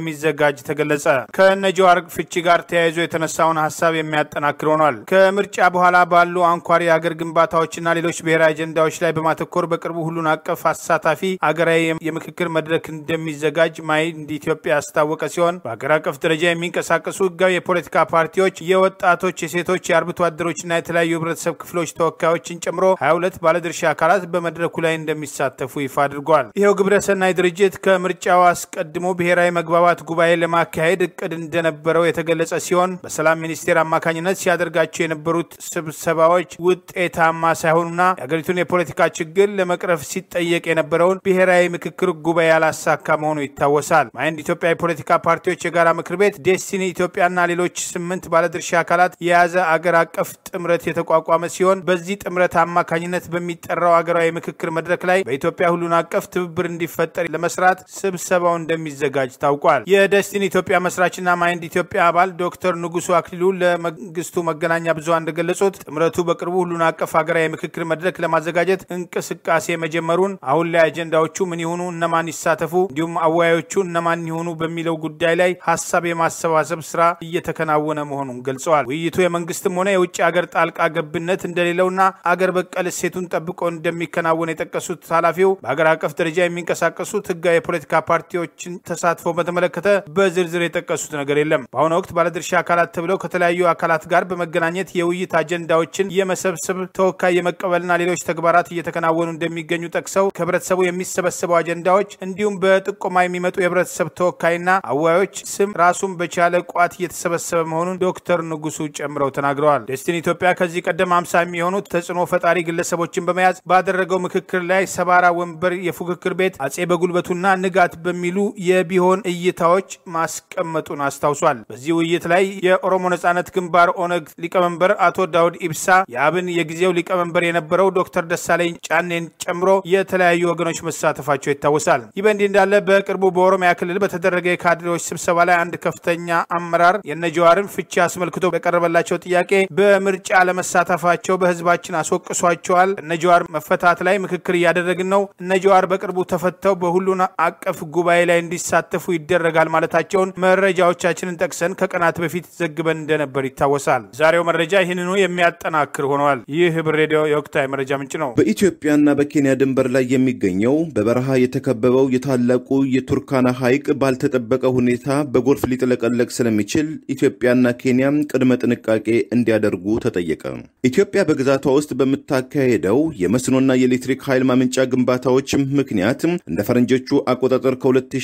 እንደሚዘጋጅ ተገለጸ። ከነጀዋር ፍቺ ጋር ተያይዞ የተነሳውን ሀሳብ የሚያጠናክር ሆኗል። ከምርጫ በኋላ ባሉ አንኳር የአገር ግንባታዎችና ሌሎች ብሔራዊ አጀንዳዎች ላይ በማተኮር በቅርቡ ሁሉን አቀፍ አሳታፊ አገራዊ የምክክር መድረክ እንደሚዘጋጅ ማይንድ ኢትዮጵያ ያስታወቀ ሲሆን በአገር አቀፍ ደረጃ የሚንቀሳቀሱ ህጋዊ የፖለቲካ ፓርቲዎች፣ የወጣቶች፣ የሴቶች፣ የአርብቶ አደሮችና የተለያዩ ህብረተሰብ ክፍሎች ተወካዮችን ጨምሮ 22 ባለድርሻ አካላት በመድረኩ ላይ እንደሚሳተፉ ይፋ አድርጓል። ይኸው ግብረሰናይ ድርጅት ከምርጫው አስቀድሞ ብሔራዊ መግባባት ጉባኤ ለማካሄድ እቅድ እንደነበረው የተገለጸ ሲሆን በሰላም ሚኒስቴር አማካኝነት ሲያደርጋቸው የነበሩት ስብሰባዎች ውጤታማ ሳይሆኑና የአገሪቱን የፖለቲካ ችግር ለመቅረፍ ሲጠየቅ የነበረውን ብሔራዊ ምክክር ጉባኤ ያላሳካ መሆኑ ይታወሳል። ማይንድ ኢትዮጵያ የፖለቲካ ፓርቲዎች የጋራ ምክር ቤት ዴስቲኒ ኢትዮጵያና ሌሎች ስምንት ባለድርሻ አካላት የያዘ አገር አቀፍ ጥምረት የተቋቋመ ሲሆን በዚህ ጥምረት አማካኝነት በሚጠራው አገራዊ ምክክር መድረክ ላይ በኢትዮጵያ ሁሉን አቀፍ ትብብር እንዲፈጠር ለመስራት ስብሰባው እንደሚዘጋጅ ታውቋል። የደስቲኒ ኢትዮጵያ መስራችና ማይንድ ኢትዮጵያ አባል ዶክተር ንጉሱ አክሊሉ ለመንግስቱ መገናኛ ብዙሃን እንደገለጹት ጥምረቱ በቅርቡ ሁሉን አቀፍ ሀገራዊ ምክክር መድረክ ለማዘጋጀት እንቅስቃሴ መጀመሩን፣ አሁን ላይ አጀንዳዎቹ ምን ይሆኑ፣ እነማን ይሳተፉ፣ እንዲሁም አወያዮቹ እነማን ይሆኑ በሚለው ጉዳይ ላይ ሀሳብ የማሰባሰብ ስራ እየተከናወነ መሆኑን ገልጸዋል። ውይይቱ የመንግስትም ሆነ የውጭ ሀገር ጣልቃ ገብነት እንደሌለውና አገር በቀል እሴቱን ጠብቆ እንደሚከናወን የጠቀሱት ኃላፊው በሀገር አቀፍ ደረጃ የሚንቀሳቀሱት ህጋዊ የፖለቲካ ፓርቲዎችን ተሳትፎ በተመለከተ በዝርዝር የጠቀሱት ነገር የለም። በአሁኑ ወቅት ባለድርሻ አካላት ተብለው ከተለያዩ አካላት ጋር በመገናኘት የውይይት አጀንዳዎችን የመሰብሰብ ተወካይ የመቀበልና ሌሎች ተግባራት እየተከናወኑ እንደሚገኙ ጠቅሰው ከህብረተሰቡ የሚሰበሰቡ አጀንዳዎች እንዲሁም በጥቆማ የሚመጡ የህብረተሰብ ተወካይና አዋዮች ስም ራሱን በቻለ ቋት እየተሰበሰበ መሆኑን ዶክተር ንጉሱ ጨምረው ተናግረዋል። ዴስቲኒ ኢትዮጵያ ከዚህ ቀደም አምሳ የሚሆኑ ተጽዕኖ ፈጣሪ ግለሰቦችን በመያዝ ባደረገው ምክክር ላይ ሰባራ ወንበር፣ የፉክክር ቤት፣ አጼ በጉልበቱና ንጋት በሚሉ የቢሆን እይታዎች ማስቀመጡን አስታውሷል። በዚህ ውይይት ላይ የኦሮሞ ነጻነት ግንባር ኦነግ ሊቀመንበር አቶ ዳውድ ኢብሳ፣ የአብን የጊዜው ሊቀመንበር የነበረው ዶክተር ደሳለኝ ጫኔን ጨምሮ የተለያዩ ወገኖች መሳተፋቸው ይታወሳል። ይህ በእንዲህ እንዳለ በቅርቡ በኦሮሚያ ክልል በተደረገ የካድሬዎች ስብሰባ ላይ አንድ ከፍተኛ አመራር የነጀዋርን ፍቺ አስመልክቶ በቀረበላቸው ጥያቄ በምርጫ ለመሳተፋቸው በህዝባችን አስወቅሷቸዋል። እነጀዋር መፈታት ላይ ምክክር እያደረግን ነው። እነጀዋር በቅርቡ ተፈተው በሁሉን አቀፍ ጉባኤ ላይ እንዲሳተፉ ይደረጋል ማለታቸውን መረጃዎቻችንን ጠቅሰን ከቀናት በፊት ዘግበን እንደነበር ይታወሳል። ዛሬው መረጃ ይህንኑ የሚያጠናክር ሆነዋል። ይህ ህብር ሬዲዮ የወቅታዊ መረጃ ምንጭ ነው። በኢትዮጵያና በኬንያ ድንበር ላይ የሚገኘው በበረሃ የተከበበው የታላቁ የቱርካና ሐይቅ ባልተጠበቀ ሁኔታ በጎርፍ ሊጥለቀለቅ ስለሚችል ኢትዮጵያና ኬንያ ቅድመ ጥንቃቄ እንዲያደርጉ ተጠየቀ። ኢትዮጵያ በግዛቷ ውስጥ በምታካሄደው የመስኖና የኤሌክትሪክ ኃይል ማመንጫ ግንባታዎች ምክንያት እንደ ፈረንጆቹ አቆጣጠር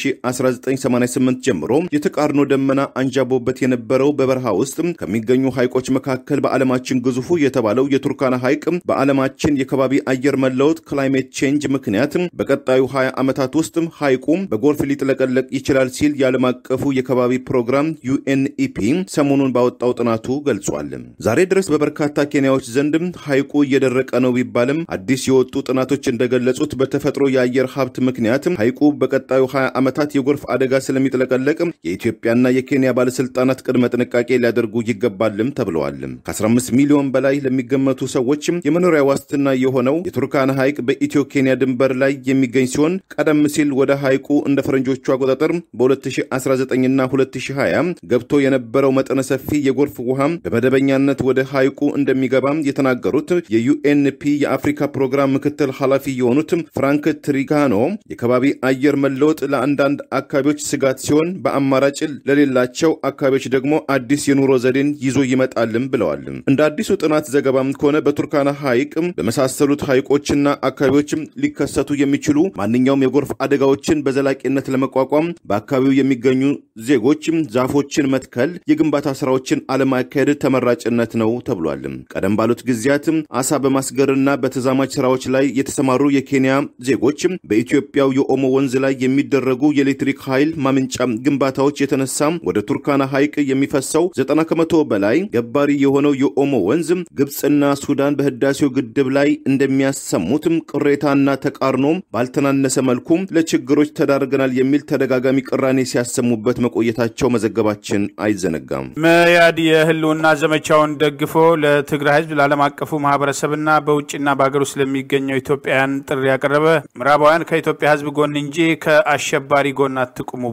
ከ201988 ጀምሮ የተቃርኖ ደመና አንዣቦበት የነበረው በበረሃ ውስጥ ከሚገኙ ሐይቆች መካከል በዓለማችን ግዙፉ የተባለው የቱርካና ሐይቅ በዓለማችን የከባቢ አየር መለወጥ ክላይሜት ቼንጅ ምክንያት በቀጣዩ 20 ዓመታት ውስጥ ሐይቁ በጎርፍ ሊጥለቀለቅ ይችላል ሲል የዓለም አቀፉ የከባቢ ፕሮግራም ዩኤንኢፒ ሰሞኑን ባወጣው ጥናቱ ገልጿል። ዛሬ ድረስ በበርካታ ኬንያዎች ዘንድ ሐይቁ እየደረቀ ነው ቢባልም አዲስ የወጡ ጥናቶች እንደገለጹት በተፈጥሮ የአየር ሀብት ምክንያት ሐይቁ በቀጣዩ 20 ዓመታት የጎርፍ አደጋ ስለሚጥለቀለቅ የኢትዮጵያና የኬንያ ባለስልጣናት ቅድመ ጥንቃቄ ሊያደርጉ ይገባልም ተብለዋል። ከ15 ሚሊዮን በላይ ለሚገመቱ ሰዎች የመኖሪያ ዋስትና የሆነው የቱርካና ሐይቅ በኢትዮ ኬንያ ድንበር ላይ የሚገኝ ሲሆን ቀደም ሲል ወደ ሐይቁ እንደ ፈረንጆቹ አቆጣጠር በ2019ና 2020 ገብቶ የነበረው መጠነ ሰፊ የጎርፍ ውሃ በመደበኛነት ወደ ሐይቁ እንደሚገባ የተናገሩት የዩኤንፒ የአፍሪካ ፕሮግራም ምክትል ኃላፊ የሆኑት ፍራንክ ትሪጋኖ የከባቢ አየር መለወጥ ለአንዳንድ አካባቢዎች ስጋት ሲሆን በአማራጭ ለሌላቸው አካባቢዎች ደግሞ አዲስ የኑሮ ዘዴን ይዞ ይመጣልም ብለዋል። እንደ አዲሱ ጥናት ዘገባም ከሆነ በቱርካና ሐይቅ በመሳሰሉት ሐይቆችና አካባቢዎች ሊከሰቱ የሚችሉ ማንኛውም የጎርፍ አደጋዎችን በዘላቂነት ለመቋቋም በአካባቢው የሚገኙ ዜጎች ዛፎችን መትከል፣ የግንባታ ስራዎችን አለማካሄድ ተመራጭነት ነው ተብሏል። ቀደም ባሉት ጊዜያት አሳ በማስገርና በተዛማጅ ስራዎች ላይ የተሰማሩ የኬንያ ዜጎች በኢትዮጵያው የኦሞ ወንዝ ላይ የሚደረጉ የኤሌክትሪክ ኃይል ማመንጫ ግንባታዎች የተነሳ ወደ ቱርካና ሐይቅ የሚፈሰው ዘጠና ከመቶ በላይ ገባሪ የሆነው የኦሞ ወንዝ ግብፅና ሱዳን በህዳሴው ግድብ ላይ እንደሚያሰሙት ቅሬታና ተቃርኖ ባልተናነሰ መልኩ ለችግሮች ተዳርገናል የሚል ተደጋጋሚ ቅራኔ ሲያሰሙበት መቆየታቸው መዘገባችን አይዘነጋም። መያድ የህልውና ዘመቻውን ደግፎ ለትግራይ ህዝብ ለዓለም አቀፉ ማህበረሰብና በውጭና በሀገር ውስጥ ለሚገኘው ኢትዮጵያውያን ጥሪ ያቀረበ ምዕራባውያን ከኢትዮጵያ ህዝብ ጎን እንጂ ከአሸባሪ ጎን አትቁሙ ብሏል።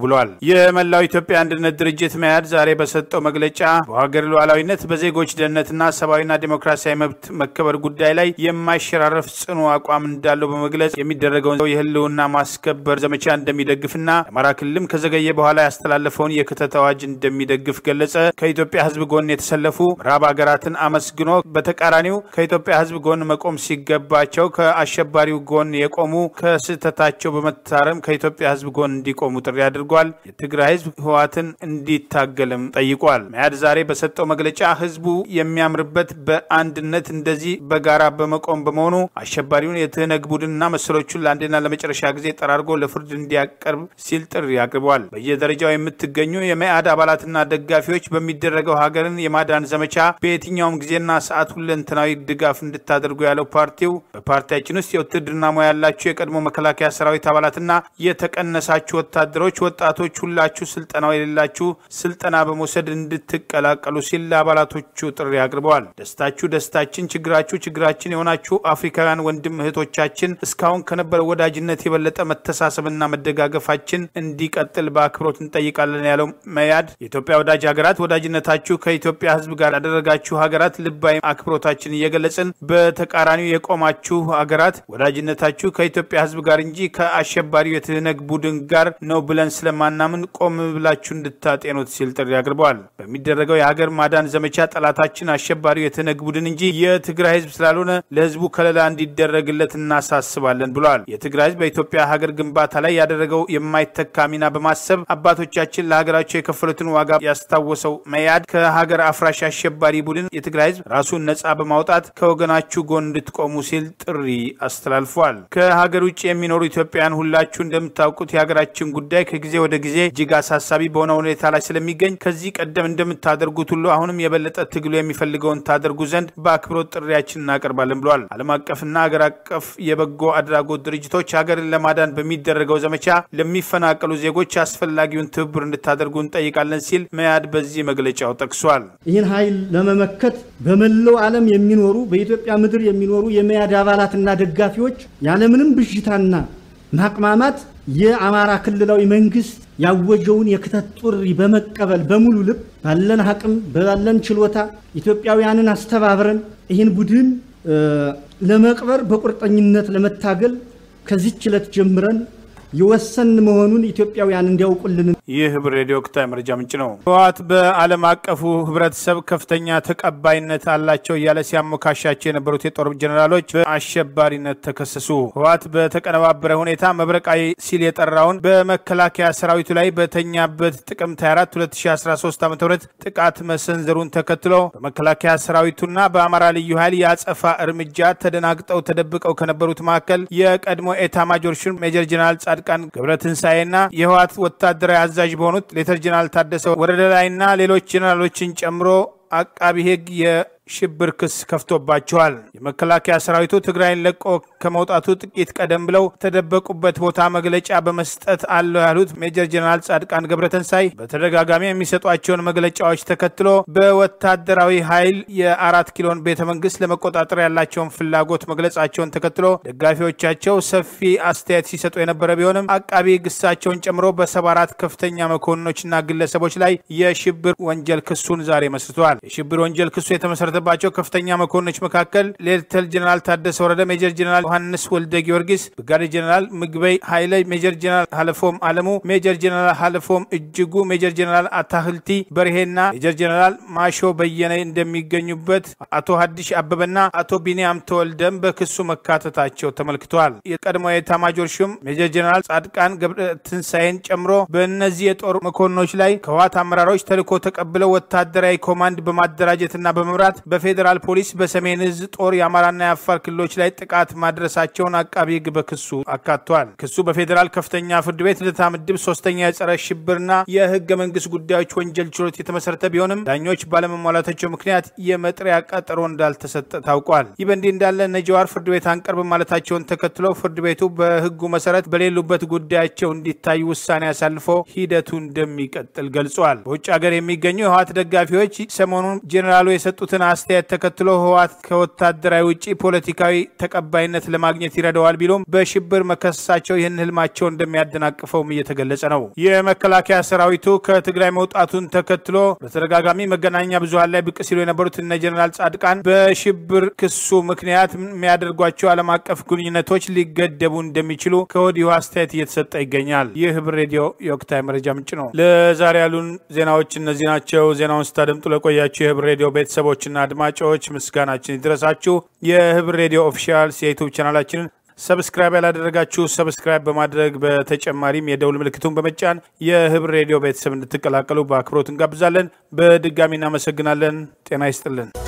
የመላው ኢትዮጵያ አንድነት ድርጅት መያድ ዛሬ በሰጠው መግለጫ በሀገር ሉዓላዊነት በዜጎች ደህንነትና ሰብአዊና ዴሞክራሲያዊ መብት መከበር ጉዳይ ላይ የማይሸራረፍ ጽኑ አቋም እንዳለው በመግለጽ የሚደረገውን የህልውና ማስከበር ዘመቻ እንደሚደግፍና የአማራ ክልልም ከዘገየ በኋላ ያስተላለፈውን የክተት አዋጅ እንደሚደግፍ ገለጸ። ከኢትዮጵያ ህዝብ ጎን የተሰለፉ ምዕራብ ሀገራትን አመስግኖ በተቃራኒው ከኢትዮጵያ ህዝብ ጎን መቆም ሲገባቸው ከአሸባሪው ጎን የቆሙ ከስህተታቸው በመታረም ከኢትዮጵያ ህዝብ ጎን እንዲቆሙ ጥሪ አድርጓል። የትግራይ ህዝብ ህወሓትን እንዲታገልም ጠይቋል። መያድ ዛሬ በሰጠው መግለጫ ህዝቡ የሚያምርበት በአንድነት እንደዚህ በጋራ በመቆም በመሆኑ አሸባሪውን የትህነግ ቡድንና መሰሎቹን ለአንድና ለመጨረሻ ጊዜ ጠራርጎ ለፍርድ እንዲያቀርብ ሲል ጥሪ አቅርበዋል። በየደረጃው የምትገኙ የመያድ አባላትና ደጋፊዎች በሚደረገው ሀገርን የማዳን ዘመቻ በየትኛውም ጊዜና ሰዓት ሁለንተናዊ ድጋፍ እንድታደርጉ ያለው ፓርቲው በፓርቲያችን ውስጥ የውትድርና ሙያ ያላችሁ የቀድሞ መከላከያ ሰራዊት አባላትና የተቀነሳችሁ ወታደሮች፣ ወጣቶች ሁላችሁ ስልጠናው የሌላችሁ ስልጠና በመውሰድ እንድትቀላቀሉ ሲል ለአባላቶቹ ጥሪ አቅርበዋል። ደስታችሁ ደስታችን፣ ችግራችሁ ችግራችን የሆናችሁ አፍሪካውያን ወንድም እህቶቻችን እስካሁን ከነበረ ወዳጅነት የበለጠ መተሳሰብና መደጋገፋችን እንዲቀጥል በአክብሮት እንጠይቃለን ያለው መያድ የኢትዮጵያ ወዳጅ ሀገራት ወዳጅነታችሁ ከኢትዮጵያ ሕዝብ ጋር ያደረጋችሁ ሀገራት ልባዊ አክብሮታችን እየገለጽን በተቃራኒው የቆማችሁ ሀገራት ወዳጅነታችሁ ከኢትዮጵያ ሕዝብ ጋር እንጂ ከአሸባሪው የትህነግ ቡድን ጋር ነው ብለን ስለማናምን ቆም ብላችሁ እንድታጤኑት ሲል ጥሪ አቅርበዋል። በሚደረገው የሀገር ማዳን ዘመቻ ጠላታችን አሸባሪው የትህነግ ቡድን እንጂ የትግራይ ህዝብ ስላልሆነ ለህዝቡ ከለላ እንዲደረግለት እናሳስባለን ብለዋል። የትግራይ ህዝብ በኢትዮጵያ ሀገር ግንባታ ላይ ያደረገው የማይተካ ሚና በማሰብ አባቶቻችን ለሀገራቸው የከፈሉትን ዋጋ ያስታወሰው መያድ ከሀገር አፍራሽ አሸባሪ ቡድን የትግራይ ህዝብ ራሱን ነጻ በማውጣት ከወገናችሁ ጎን እንድትቆሙ ሲል ጥሪ አስተላልፏል። ከሀገር ውጭ የሚኖሩ ኢትዮጵያውያን ሁላችሁ እንደምታውቁት የሀገራችን ጉዳይ ከጊዜ ወደ ጊዜ እጅግ አሳሳቢ በሆነ ሁኔታ ላይ ስለሚገኝ ከዚህ ቀደም እንደምታደርጉት ሁሉ አሁንም የበለጠ ትግሉ የሚፈልገውን ታደርጉ ዘንድ በአክብሮት ጥሪያችን እናቀርባለን ብለዋል። ዓለም አቀፍና ሀገር አቀፍ የበጎ አድራጎት ድርጅቶች ሀገርን ለማዳን በሚደረገው ዘመቻ ለሚፈናቀሉ ዜጎች አስፈላጊውን ትብብር እንድታደርጉ እንጠይቃለን ሲል መያድ በዚህ መግለጫው ጠቅሷል። ይህን ኃይል ለመመከት በመላው ዓለም የሚኖሩ በኢትዮጵያ ምድር የሚኖሩ የመያድ አባላትና ደጋፊዎች ያለምንም ብዥታና ማቅማማት የአማራ ክልላዊ መንግስት ያወጀውን የክተት ጥሪ በመቀበል በሙሉ ልብ ባለን አቅም ባለን ችሎታ ኢትዮጵያውያንን አስተባብረን ይህን ቡድን ለመቅበር በቁርጠኝነት ለመታገል ከዚህች ዕለት ጀምረን የወሰን መሆኑን ኢትዮጵያውያን እንዲያውቁልን። ይህ ህብር ሬዲዮ ወቅታዊ መረጃ ምንጭ ነው። ህወሓት በዓለም አቀፉ ህብረተሰብ ከፍተኛ ተቀባይነት አላቸው እያለ ሲያሞካሻቸው የነበሩት የጦር ጀኔራሎች በአሸባሪነት ተከሰሱ። ህወሓት በተቀነባበረ ሁኔታ መብረቃዊ ሲል የጠራውን በመከላከያ ሰራዊቱ ላይ በተኛበት ጥቅምት 24 2013 ዓ ም ጥቃት መሰንዘሩን ተከትሎ በመከላከያ ሰራዊቱና በአማራ ልዩ ኃይል የአጸፋ እርምጃ ተደናግጠው ተደብቀው ከነበሩት መካከል የቀድሞ ኤታ ማጆር ሹም ሜጀር ጀኔራል ጻድቃን ገብረትንሳኤና የህወሓት ወታደራዊ አዛዥ በሆኑት ሌተር ጀነራል ታደሰ ወረደ ላይና ሌሎች ጀነራሎችን ጨምሮ አቃቢ ህግ የሽብር ክስ ከፍቶባቸዋል። የመከላከያ ሰራዊቱ ትግራይን ለቆ ከመውጣቱ ጥቂት ቀደም ብለው የተደበቁበት ቦታ መግለጫ በመስጠት አለው ያሉት ሜጀር ጀነራል ጻድቃን ገብረተንሳይ በተደጋጋሚ የሚሰጧቸውን መግለጫዎች ተከትሎ በወታደራዊ ኃይል የአራት ኪሎን ቤተ መንግስት ለመቆጣጠር ያላቸውን ፍላጎት መግለጻቸውን ተከትሎ ደጋፊዎቻቸው ሰፊ አስተያየት ሲሰጡ የነበረ ቢሆንም አቃቢ ህግ እሳቸውን ጨምሮ በሰባ አራት ከፍተኛ መኮንኖችና ግለሰቦች ላይ የሽብር ወንጀል ክሱን ዛሬ መስርተዋል። የሽብር ወንጀል ክሱ የተመሰረተባቸው ከፍተኛ መኮንኖች መካከል ሌተል ጀነራል ታደሰ ወረደ፣ ሜጀር ጀነራል ዮሐንስ ወልደ ጊዮርጊስ፣ ብርጋዴር ጀነራል ምግበይ ኃይለ፣ ሜጀር ጀነራል ሀለፎም አለሙ፣ ሜጀር ጀነራል ሀለፎም እጅጉ፣ ሜጀር ጀነራል አታህልቲ በርሄና ሜጀር ጀነራል ማሾ በየነ እንደሚገኙበት አቶ ሀዲሽ አበበና አቶ ቢንያም ተወልደም በክሱ መካተታቸው ተመልክተዋል። የቀድሞ የኤታማጆር ሹም ሜጀር ጀነራል ጻድቃን ገብረ ትንሳኤን ጨምሮ በእነዚህ የጦር መኮንኖች ላይ ከህወሓት አመራሮች ተልዕኮ ተቀብለው ወታደራዊ ኮማንድ በማደራጀትና በመምራት በፌዴራል ፖሊስ በሰሜን እዝ ጦር የአማራና የአፋር ክልሎች ላይ ጥቃት ማድረሳቸውን አቃቢ ህግ በክሱ አካቷል። ክሱ በፌዴራል ከፍተኛ ፍርድ ቤት ልደታ ምድብ ሶስተኛ የጸረ ሽብርና የህገ መንግስት ጉዳዮች ወንጀል ችሎት የተመሰረተ ቢሆንም ዳኞች ባለመሟላታቸው ምክንያት የመጥሪያ ቀጠሮ እንዳልተሰጠ ታውቋል። ይህ በእንዲህ እንዳለ እነ ጀዋር ፍርድ ቤት አንቀርብም ማለታቸውን ተከትለው ፍርድ ቤቱ በህጉ መሰረት በሌሉበት ጉዳያቸው እንዲታዩ ውሳኔ አሳልፎ ሂደቱ እንደሚቀጥል ገልጿል። በውጭ ሀገር የሚገኙ የህወሓት ደጋፊዎች ሰሞኑን ጄኔራሉ የሰጡትን አስተያየት ተከትሎ ህወሓት ከወታደራዊ ውጭ ፖለቲካዊ ተቀባይነት ለማግኘት ይረዳዋል ቢሎም በሽብር መከሰሳቸው ይህን ህልማቸው እንደሚያደናቅፈውም እየተገለጸ ነው። የመከላከያ ሰራዊቱ ከትግራይ መውጣቱን ተከትሎ በተደጋጋሚ መገናኛ ብዙኃን ላይ ብቅ ሲሉ የነበሩት እነ ጀኔራል ጻድቃን በሽብር ክሱ ምክንያት የሚያደርጓቸው ዓለም አቀፍ ግንኙነቶች ሊገደቡ እንደሚችሉ ከወዲሁ አስተያየት እየተሰጠ ይገኛል። ይህ ህብር ሬዲዮ የወቅታዊ መረጃ ምንጭ ነው። ለዛሬ ያሉን ዜናዎች እነዚህ ናቸው። ዜናውን ስታደምጡ ለቆያችሁ የህብር ሬዲዮ ቤተሰቦችና አድማጮች ምስጋናችን ይድረሳችሁ። የህብር ሬዲዮ ኦፊሻል የዩቱብ ቻናላችንን ሰብስክራይብ ያላደረጋችሁ ሰብስክራይብ በማድረግ በተጨማሪም የደውል ምልክቱን በመጫን የህብር ሬዲዮ ቤተሰብ እንድትቀላቀሉ በአክብሮት እንጋብዛለን። በድጋሚ እናመሰግናለን። ጤና ይስጥልን።